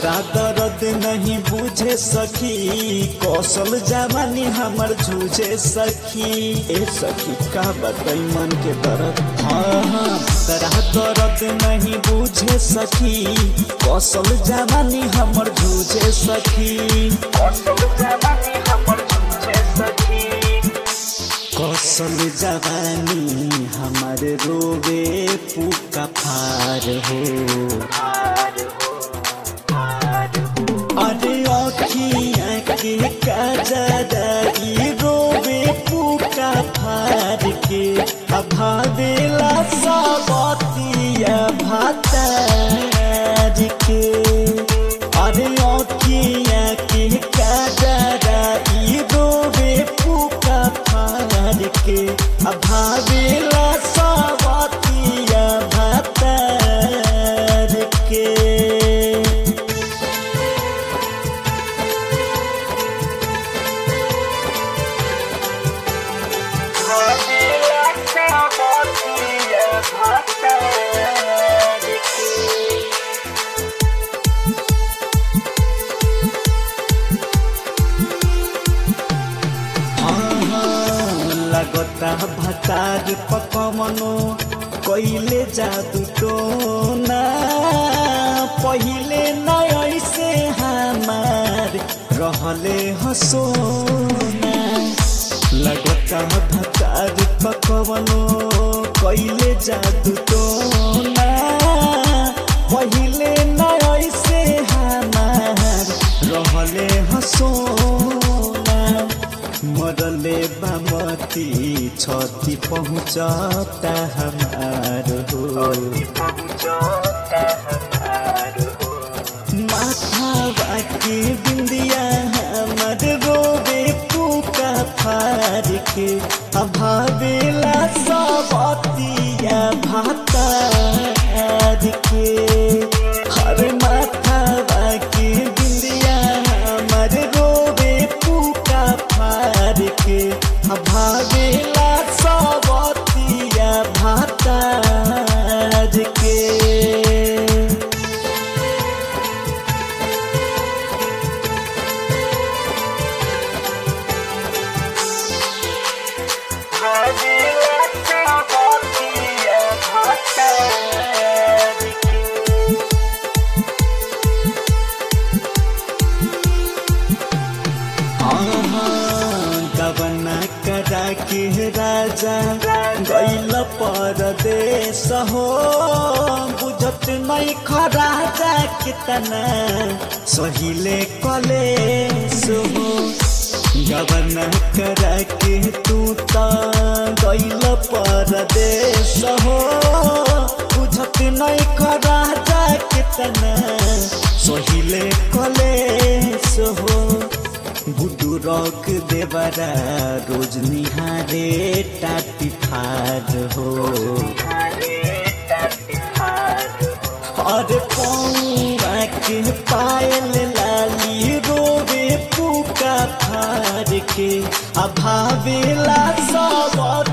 तोरा दर्द नहीं बुझे सखी कौशल जवानी हमर झूझे सखी ए सखी का बताई मन के दर्द हाँ हाँ तोरा दर्द नहीं बुझे सखी कौशल जवानी हमर झूझे सखी कौशल जवानी हमर झूझे सखी कौशल जवानी हमर रोवे पुका फार हो अरे अखियाँ के कजराई रोवे पुका फार के अभावेला सबतिया भातार के अरे अखियाँ के कजराई रोवे पुका फार के अभावेला सबतिया भातार के लगता भतार पकमनो कैले जादू टोना पहिले न ऐसे हमार रहले हसोना लगता भतार पकमनो कैले जादू टोना पहिले न ऐसे हमार रहले हसोना मरले बामती छति पहुँचता हमार हो माथा बाकी बिंदिया हमर रोवे पुका फार के अभावेला सबतिया भातार के हर माथा बाकी बिंदिया हमर रोवे पुका फार के अभावेला सबतिया भातार के गबना करा के राजा गैल परदेश हो बुझत नहीं खराजा कितना सहिले कलेस हो गबना करा के तू त गैल परदेश हो बुझत नहीं खराजा कितना सहिले कलेस हो बुडू रॉक देवरा रोज निहारे टाटी फार हो और पौरा के पायल लाली रोवे पुका फार के अभावेला सब